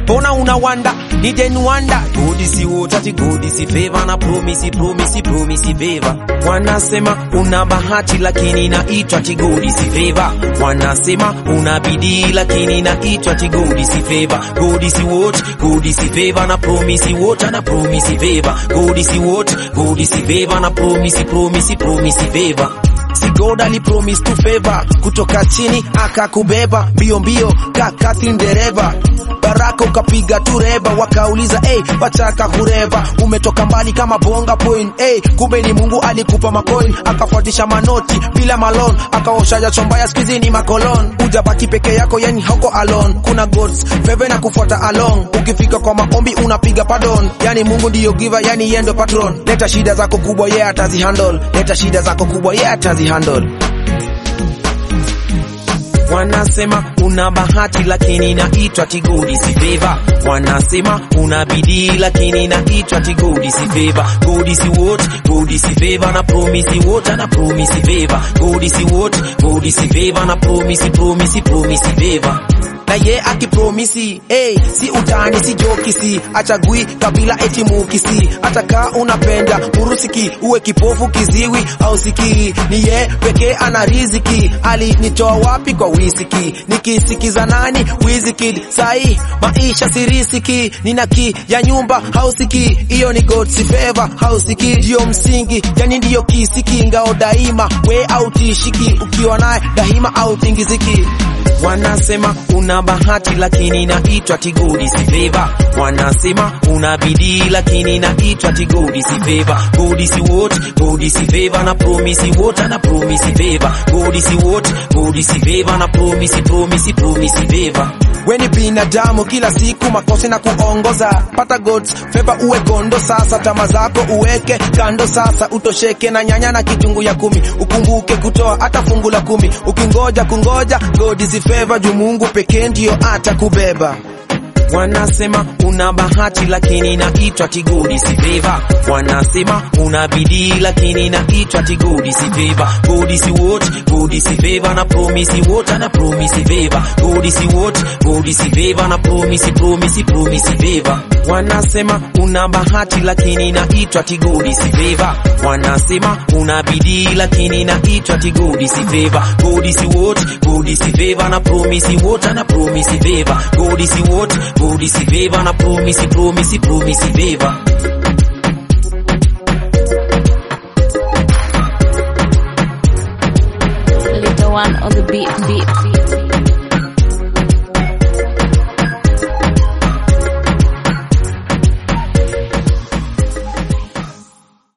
Pona una wanda, ni den wanda. God is what ati God is favor na promise, promise, promise favor. Wanasema una bahati lakini naitwa ati God is favor. Wanasema una bidii lakini naitwa ati God is favor. God is what? God is favor na promise what na promise favor. God is what? God is favor na promise, promise, promise favor. Si God ali promise to favor kutoka chini akakubeba mbio mbio kaka dereva baraka ukapiga tu reba wakauliza hey, wachaka kureva umetoka mbali kama bonga point hey, kumbe ni Mungu alikupa macoin akafuatisha manoti bila malon akaosha jasho mbaya skizi ni makolon ujabaki peke yako yani hauko alone kuna gods favor na kufuata along ukifika kwa maombi unapiga pardon yani Mungu ndiyo giver yani yeye ndo patron leta shida zako kubwa yeye yeah, atazihandle leta shida zako kubwa yeye yeah, atazihandle Wanasema una bahati lakini naitwa tigodi si favor. Wanasema una bidii lakini naitwa tigodi si favor. God is what? God is favor na promise what na promise favor. God is what? God is favor na promise promise promise favor na ye akipromisi hey, si utani si jokisi achagui kabila eti mukisi ataka unapenda urusiki uwe kipofu kiziwi au sikii ni ye pekee ana riziki alinitoa wapi kwa wisiki nikisikiza nani wizikid sai maisha sirisiki nina ki ya nyumba hausiki hiyo ni God's favor hausiki ndiyo msingi yani ndiyo kisiki ngao daima we autishiki ukiwa naye daima au tingiziki Wanasema una bahati lakini naitwa tigodi si favor. Wanasema una bidii lakini naitwa tigodi si favor. God is what? God is favor na promise what na promise favor. God is what? God is favor na promise promise promise favor. Weni binadamu kila siku makosa na kuongoza, pata God's favor uwe gondo sasa, tama zako uweke kando sasa, utosheke na nyanya na kitungu ya kumi, ukumbuke kutoa hata fungu la kumi, ukingoja kungoja God is favor, juu Mungu pekee ndio atakubeba. Wanasema una bahati lakini naitwa tigodi si favor. Wanasema una bidii lakini naitwa tigodi si favor. God is what? God is favor na promise what na promise favor. God is what? God is favor na promise promise promise favor. Wanasema una bahati lakini naitwa tigodi si favor. Wanasema una bidii lakini naitwa tigodi si favor. God is what? God is favor na promise what na promise favor. God is what? God is favor na promise promise promise favor. Little one on the beat beat.